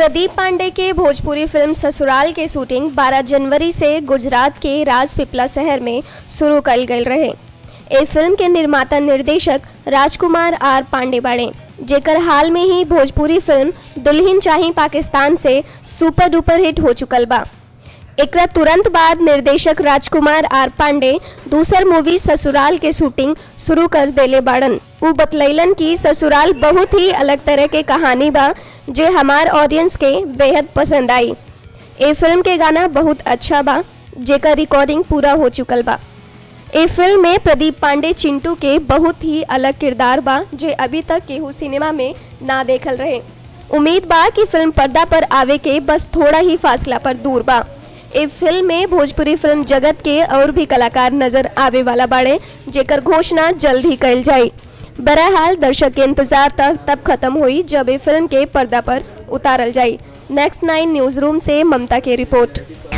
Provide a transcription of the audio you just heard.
प्रदीप पांडे के भोजपुरी फिल्म ससुराल के शूटिंग 12 जनवरी से गुजरात के राजपिपला शहर में शुरू कल गई रहे ए फिल्म के निर्माता निर्देशक राजकुमार आर पांडे बाड़े जेकर हाल में ही भोजपुरी फिल्म दुल्हन चाही पाकिस्तान से सुपर डुपर हिट हो चुकल बा एकरा तुरंत बाद निर्देशक राजकुमार आर पांडे दूसर मूवी ससुराल के शूटिंग शुरू कर देले बाड़न उ बतलैलन कि ससुराल बहुत ही अलग तरह के कहानी बा जे हमार ऑडियंस के बेहद पसंद आई ए फिल्म के गाना बहुत अच्छा बा जेकर रिकॉर्डिंग पूरा हो चुकल बा ए फिल्म में प्रदीप पांडे चिंटू के बहुत ही अलग किरदार बा जे अभी तक केहू सिनेमा में ना देखल रहे उम्मीद बा कि फिल्म पर्दा पर आवे के बस थोड़ा ही फासला पर दूर बा ए फिल्म में भोजपुरी फिल्म जगत के और भी कलाकार नजर आवे वाला बाड़े जेकर घोषणा जल्द ही कल जाई बहरहाल दर्शक के इंतजार तक तब खत्म हुई जब ए फिल्म के पर्दा पर उतारल जाई नेक्स्ट नाइन न्यूज रूम से ममता की रिपोर्ट